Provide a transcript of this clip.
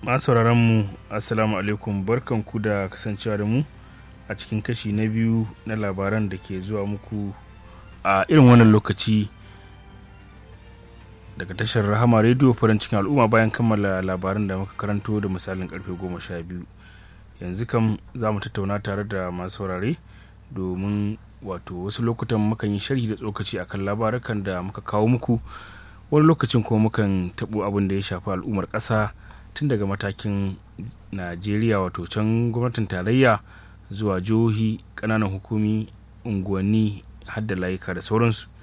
masu mu assalamu alaikum barkanku da kasancewa da mu a cikin kashi na biyu na labaran da ke zuwa muku a irin wannan lokaci daga tashar rahama rediyo farin cikin al'umma bayan kammala labaran da muka karanto da misalin karfe goma sha biyu yanzu kam za mu tattauna tare da masu saurare domin wato wasu lokutan mukan yi sharhi da tsokaci akan labarukan da muka kawo muku wani lokacin kuma mukan taɓo abin da ya shafi al'ummar ƙasa tun daga matakin najeriya wato can gwamnatin tarayya zuwa jihohi ƙananan hukumi unguwanni har da layuka da sauransu